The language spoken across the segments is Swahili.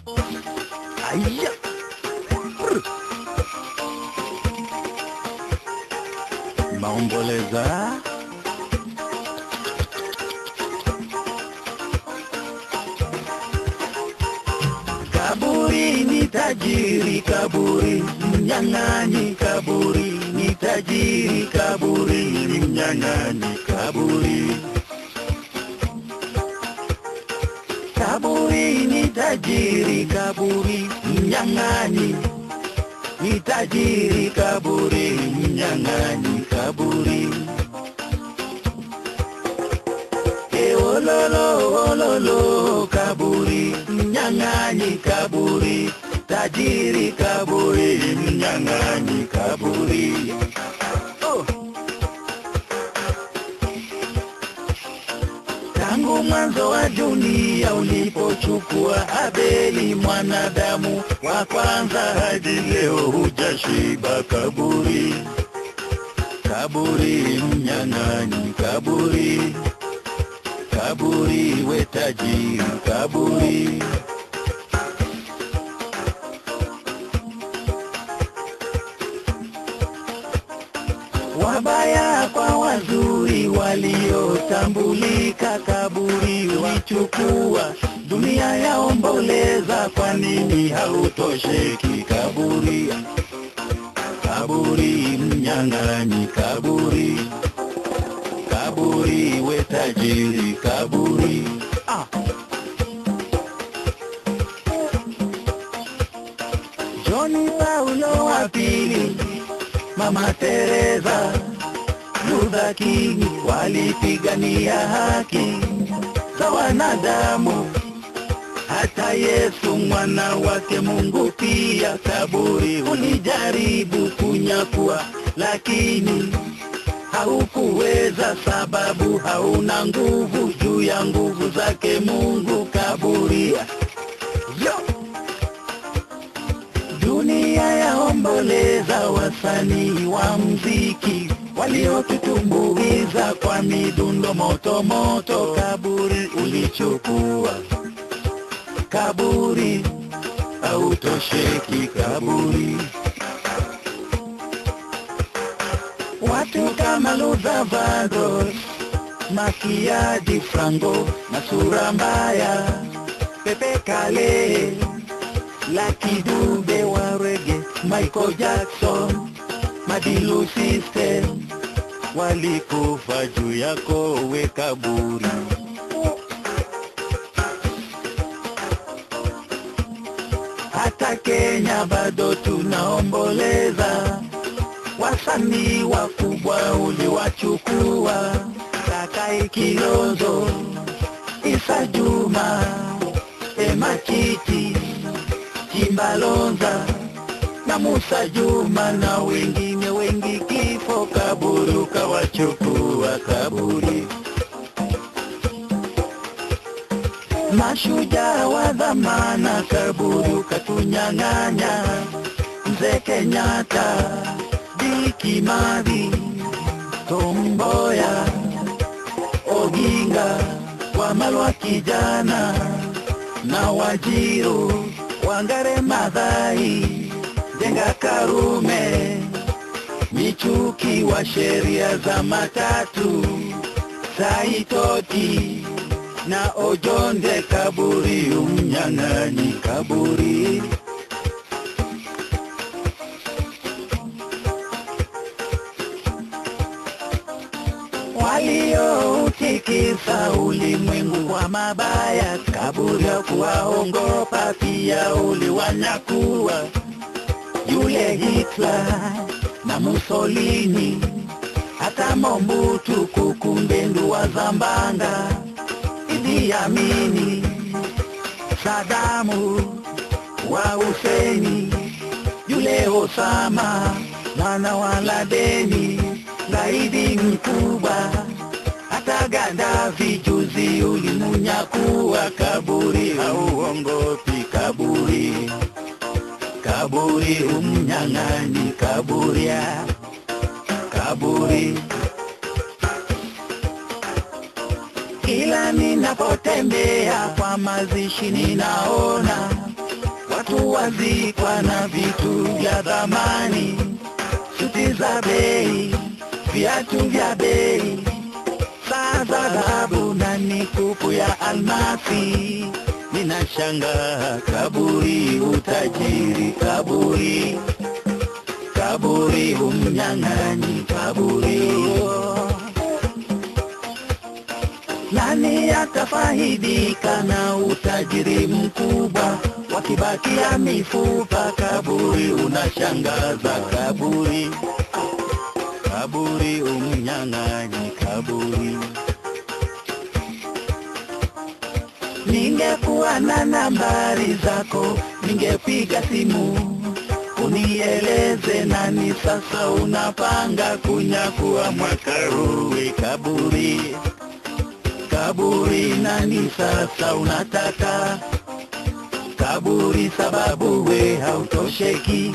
Aya. Brr. Maomboleza. Kaburi ni tajiri, kaburi mnyang'anyi, kaburi ni tajiri, kaburi ni mnyang'anyi, kaburi. Kaburi ni tajiri, kaburi mnyang'anyi, ni tajiri, kaburi mnyang'anyi, kaburi. E ololo ololo kaburi mnyang'anyi kaburi tajiri kaburi mnyang'anyi kaburi oh. Tangu mwanzo wa dunia ulipochukua Abeli mwanadamu wa kwanza hadi leo hujashiba kaburi kaburi mnyang'anyi kaburi kaburi we tajiri kaburi wabaya kwa wazuri waliotambulika kaburi walichukua dunia yaomboleza kwa nini hautosheki kaburi kaburi mnyang'anyi kaburi kaburi we tajiri kaburi ah. Joni Paulo wa pili, Mama Teresa, Luther King walipigania haki za wanadamu. Hata Yesu mwana wake Mungu pia kaburi ulijaribu kunyakua, lakini haukuweza sababu hauna nguvu juu ya nguvu zake Mungu kaburi. Yo! Dunia yaomboleza wasanii wa mziki waliotutumbuiza kwa midundo moto moto. Kaburi ulichukua, kaburi hautosheki, kaburi Watu kama Luther Vandross, Makiadi Franco na sura mbaya, Pepe Kale, Lucky Dube wa reggae, Michael Jackson, Madilu System walikufa juu yako we kaburi. Hata Kenya bado tunaomboleza wasanii wakubwa uliwachukua, Kakai Kilonzo, Isa Juma, Ema Chiti, Chimbalonza na Musa Juma na wengine wengi, kifo kaburi ukawachukua kaburi. Mashujaa wa dhamana kaburi ukatunyang'anya, Mzee Kenyatta Diki Madhi, Tomboya, Oginga, Wamalwa kijana na Wajiro, Wangare Madhai, Jenga Karume, Michuki wa sheria za matatu, Saitoti na Ojonde kaburi, umnyang'anyi kaburi. walioutikisa ulimwengu wa mabaya, kaburi ya kuwaongopa pia uliwanyakua yule Hitler na Mussolini, hata Mobutu Kukumbendu wa Zambanga, Idi Amini, Sadamu wa Huseni, yule Osama mwana wa Ladeni, gaidi mkubwa hata Gaddafi juzi ulimunyakua kaburi, hauongopi kaburi, kaburi umnyang'anyi kaburi, ya kaburi. Kila ninapotembea kwa mazishi ninaona watu wazikwa na vitu vya dhamani, suti za bei, viatu vya bei, saa za dhahabu na mikufu ya almasi. Ninashangaa kaburi, utajiri kaburi, kaburi, umnyang'anyi kaburi. Nani atafaidika na utajiri mkubwa wakibakia mifupa? Kaburi unashangaza, kaburi, kaburi, umnyang'anyi kaburi. Ningekuwa na nambari zako, ningepiga simu unieleze nani sasa unapanga kunyakua mwaka huu. Kaburi, kaburi, nani sasa unataka kaburi? Sababu we hautosheki.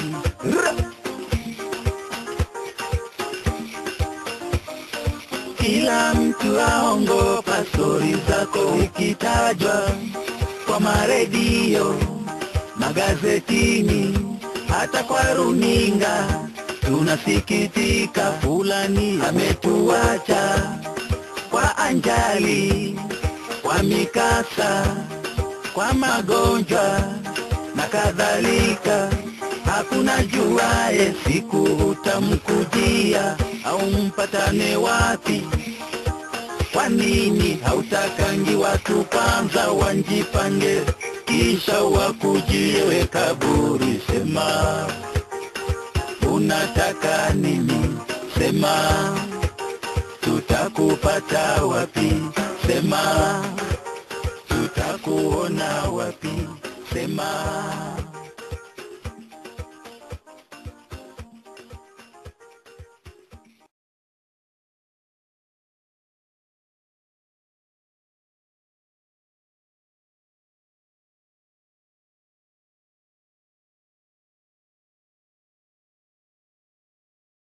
Kila mtu aongopa stori zako ikitajwa kwa maredio, magazetini, hata kwa runinga. Tunasikitika, fulani ametuacha kwa anjali, kwa mikasa, kwa magonjwa na kadhalika. Hakuna juaye siku utamkujia au mpatane wapi. Kwa nini hautakangi watu kwanza wanjipange, kisha wakujie we kaburi? Sema unataka nini? Sema tutakupata wapi? Sema tutakuona wapi? Sema